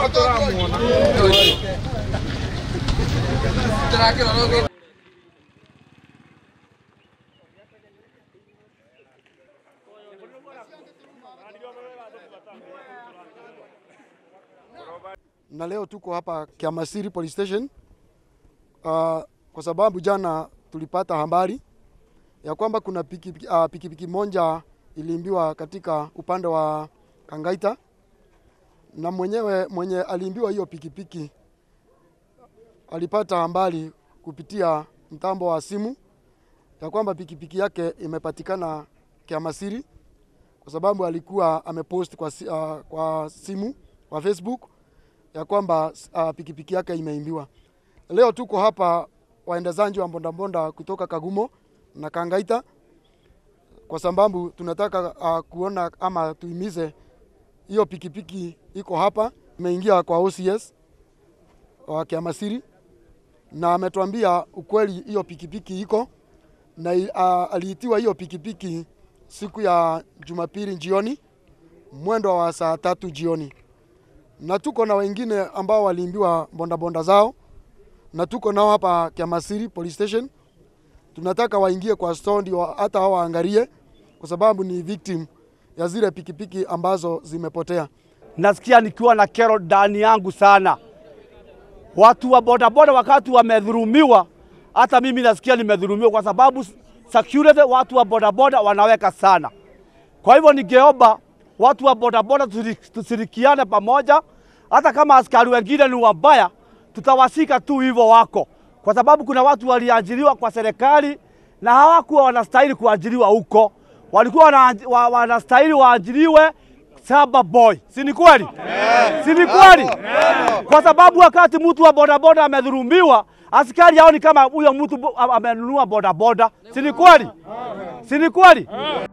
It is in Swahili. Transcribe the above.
na leo tuko hapa Kiamasiri Police Station uh, kwa sababu jana tulipata habari ya kwamba kuna pikipiki uh, pikipiki moja iliimbiwa katika upande wa Kangaita, na mwenyewe mwenye aliimbiwa hiyo pikipiki alipata habari kupitia mtambo wa simu ya kwamba pikipiki yake imepatikana Kiamasiri kwa sababu alikuwa amepost kwa, si- uh, kwa simu kwa Facebook ya kwamba uh, pikipiki yake imeimbiwa. Leo tuko hapa waendezaji wa mbondambonda kutoka Kagumo na Kangaita kwa sababu tunataka uh, kuona ama tuimize hiyo pikipiki iko hapa, imeingia kwa OCS wa Kiamasiri na ametuambia ukweli, hiyo pikipiki iko na uh, aliitiwa hiyo pikipiki siku ya Jumapili jioni mwendo wa saa tatu jioni na tuko na wengine ambao waliimbiwa bondabonda zao, na tuko nao hapa Kiamasiri Police Station. Tunataka waingie kwa store ndio hata hao waangalie, kwa sababu ni victim ya zile pikipiki ambazo zimepotea. nasikia nikiwa na kero ndani yangu sana. Watu wa bodaboda wakati wamedhulumiwa, hata mimi nasikia nimedhulumiwa, kwa sababu security watu wa bodaboda wanaweka sana. Kwa hivyo ningeomba watu wa bodaboda tushiri- tushirikiane pamoja, hata kama askari wengine ni wabaya, tutawashika tu hivyo wako, kwa sababu kuna watu waliajiriwa kwa serikali na hawakuwa wanastahili kuajiriwa huko, walikuwa wana- wa- wanastahili waajiriwe saba boy, si ni kweli? Si ni kweli? Kwa sababu wakati mtu wa bodaboda amedhulumiwa, askari haoni kama huyo mtu bo- amenunua bodaboda, si ni kweli? Si ni kweli?